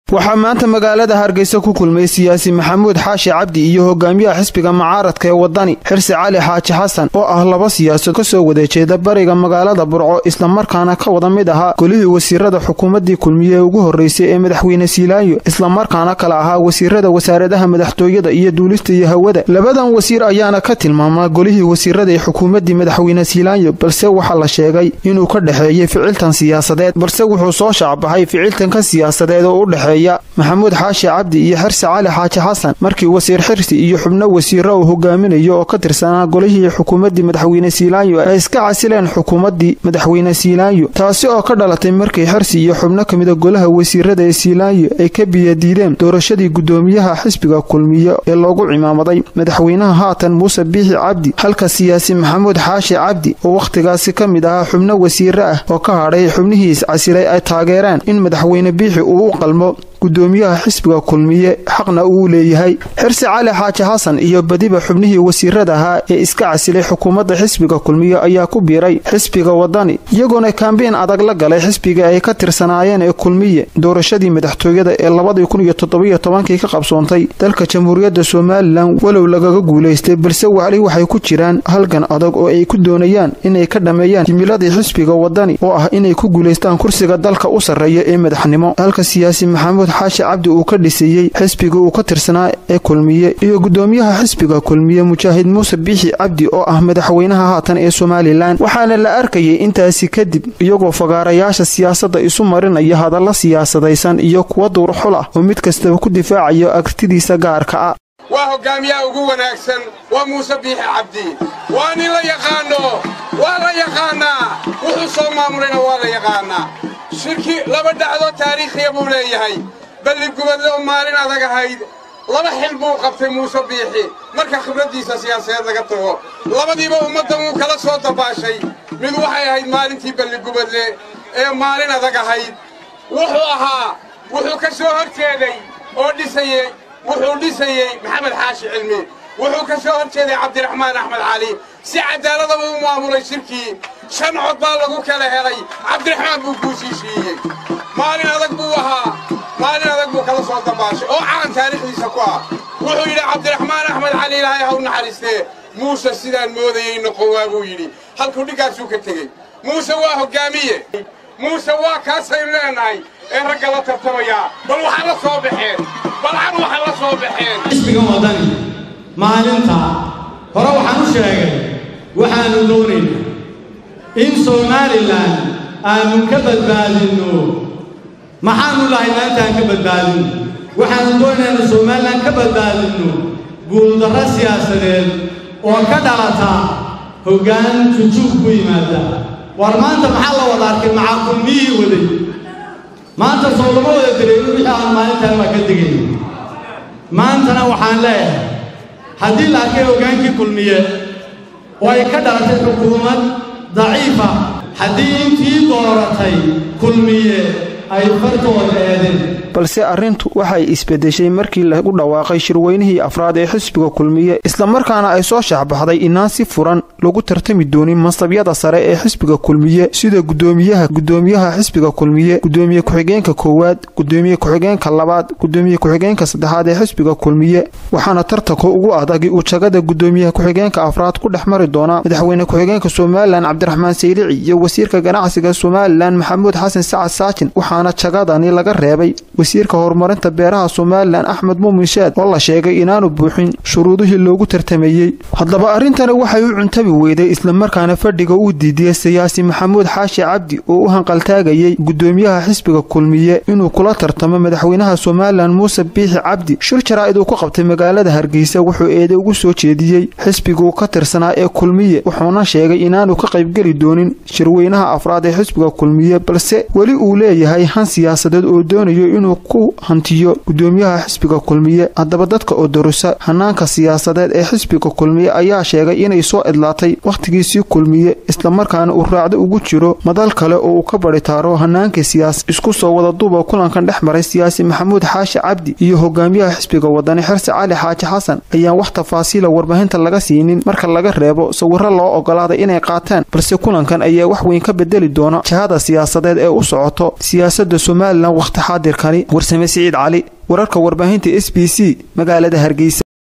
waxaa maanta magaalada hargeysa ku kulmay siyaasi maxamuud xaashi cabdi iyo hogaamiyaha xisbiga mucaaradka ee wadani xirsi cali xaaji xasan oo ah laba siyaasad ka soo wada jeeda bariga magaalada burco islamarkaana ka wada mid ahaa golihii wasiirada xukuumaddii kulmiye ee ugu horreysay ee madaxweyne siilaayo islamarkaana kala ahaa wasiirada wasaaradaha madaxtooyada iyo duulista iyo hawada labadan wasiir ayaana ka tilmaamaa golihii wasiirada ee xukuumaddii madaxweyne siilaayo balse waxaa la sheegay inuu ka dhexeeyey ficiltan siyaasadeed balse wuxuu soo shaacbaxay ficiltanka siyaasadeed oo u dhexeeya maxamuud xaashi cabdi iyo xirsi cali xaaji xasan markii wasiir xirsi iyo xubno wasiiro uu hogaaminayo oo ka tirsanaa golihii xukuumaddii madaxweyne siilaayo ay iska casileen xukuumaddii madaxweyne siilaayo taasi oo ka dhalatay markii xirsi iyo xubno ka mida golaha wasiirada ee siilaayo ay ka biyadiideen doorashadii guddoomiyaha xisbiga kulmiye ee loogu cimaamaday madaxweynaha haatan muuse biixi cabdi halka siyaasi maxamuud xaashi cabdi oo wakhtigaasi ka mid ahaa xubno wasiire ah oo ka hadhay xubnihiis casilay ay taageereen in madaxweyne biixi uu u qalmo guddoomiyaha xisbiga kulmiye xaqna uu leeyahay xirsi cali xaaji xasan iyo badiba xubnihii wasiirada ahaa ee iska casilay xukuumadda xisbiga kulmiye ayaa ku biiray xisbiga wadani iyagoona kaambeyn adag la galay xisbiga ay ka tirsanaayeen ee kulmiye doorashadii madaxtooyada ee labadii kun iyo toddobiyo tobankii ka qabsoontay dalka jamhuuriyadda somalilan walow lagaga guulaystay balse wali waxay ku jiraan halgan adag oo ay ku doonayaan inay ka dhammeeyaan jimiladii xisbiga wadani oo ah inay ku guulaystaan kursiga dalka u sarreeya ee madaxnimo halka siyaasi maxamuud xaashi cabdi uu ka dhisayey xisbiga uu ka tirsanaa ee kulmiye iyo guddoomiyaha xisbiga kulmiye mujaahid muuse biixi cabdi oo ah madaxweynaha haatan ee somalilan waxaana la arkayay intaasi kadib iyagoo fagaarayaasha siyaasadda isu marinaya hadalla siyaasadaysan iyo kuwa duurxul ah oo mid kastaba ku difaacayo agtidiisa gaarka ah waa hoggaamiyaha ugu wanaagsan waa muuse biixi cabdi waa nin la yaqaanno waa la yaqaannaa wuxuu soo maamulayna waa la yaqaannaa shirki laba dhacdoo taariikhiya buu leeyahay balli gubadle oo maalin adag ahayd laba xil buu qabtay muuse biixi marka khibraddiisa siyaasadeed laga tago labadiiba ummaddan wuu kala soo dabaashay mid waxay ahayd maalintii balli gubadle ee maalin adag ahayd wuxuu ahaa wuxuu ka soo hor jeeday oo dhisayey wuxuu dhisayey maxamed xaashi cilmi wuxuu ka soo hor jeeday cabdiraxmaan axmed cali si caddaaladaba u maamulay shirkii shan cod baa lagu kala helay cabdiraxmaan buu guushiishiiyey maalin adag buu ahaa maalin adag buu kala soo dabaashay oo caan taariikhdiisa ku ah wuxuu yidhi cabdiraxmaan axmed cali ilaahay ha u naxariistee muuse sidaan moodayey noqon waa buu yidhi halkuu dhiggaasuu ka tegey muuse waa hoggaamiye muuse waa kaasaynu leenahay ee ragga la tartamayaa bal waxaa la soo baxeen balcan waxaa la soo baxeen xisbiga wadani maalinta hore waxaan u sheegay waxaannu doonaynaa in somalilan aannu ka badbaadinno maxaannu lahay maalintaan ka badbaadinno waxaannu doonaynaa innu somalilan ka badbaadinno guuldarro siyaasadeed oo ka dhalata hoggaan jujuug ku yimaada war maanta maxaa la wada arkay maxaa kulmiyii waday maanta soo lama wada dareerin wixii aan maalintaan waa ka degayna maantana waxaan leeyahay haddii la arkay hoggaankii kulmiye oo ay ka dhalatay xukuumad daciifa haddii intii dooratay kulmiye ay fartooda eedeen balse arrintu waxay isbeddeshay markii lagu dhawaaqay shirweynihii afraad ee xisbiga kulmiye islamarkaana ay soo shaxbaxday inaan si furan lagu tartami doonin mansabyada sare ee xisbiga kulmiye sida guddoomiyaha guddoomiyaha xisbiga kulmiye guddoomiye ku-xigeenka koowaad guddoomiye ku-xigeenka labaad guddoomiye ku-xigeenka saddexaad ee xisbiga kulmiye waxaana tartanka ugu adagi uu jagada guddoomiyaha ku-xigeenka afraad ku dhex mari doonaa madaxweyne ku-xigeenka somalilan cabdiraxmaan saylici iyo wasiirka ganacsiga somalilan maxamuud xasan sacad saajin waxaana jagadani laga reebay wasiirka horumarinta beeraha somalilan axmed muumin shaad oo la sheegay inaanu buuxin shuruudihii loogu tartamayey haddaba arrintani waxay u cuntabi weyday islamarkaana fadhiga uu diidiyey siyaasi maxamuud xaashi cabdi oo u hanqaltaagayey guddoomiyaha xisbiga kulmiye inuu kula tartamo madaxweynaha somalilan muuse biixi cabdi shir jaraa'id uu ku qabtay magaalada hargeysa wuxuu eede ugu soo jeediyey xisbiguu ka tirsanaa ee kulmiye wuxuuna sheegay inaanu ka qaybgeli doonin shirweynaha afraad ee xisbiga kulmiye balse weli uu leeyahay han siyaasadeed oo doonayo inuu ku hantiyo guddoomiyaha xisbiga kulmiye haddaba dadka oo darusa hanaanka siyaasadeed ee xisbiga kulmiye ayaa sheegay inay soo idlaatay wakhtigiisii kulmiye islamarkaana uu raacdo ugu jiro madal kale oo uu ka badhitaaro hanaanka siyaas isku soo wada duuba kulankan dhex maray siyaasi maxamuud xaashi cabdi iyo hogaamiyaha xisbiga wadani xirsi cali xaaji xasan ayaan wax tafaasiila warbaahinta laga siinin marka laga reebo sawirro loo ogolaaday inay qaataan balse kulankan ayaa wax weyn ka bedeli doona jihada siyaasadeed ee u socoto siyaasadda somalilan wakhti xaadirkani warsame siciid cali wararka warbaahinta s b c magaalada hargeysa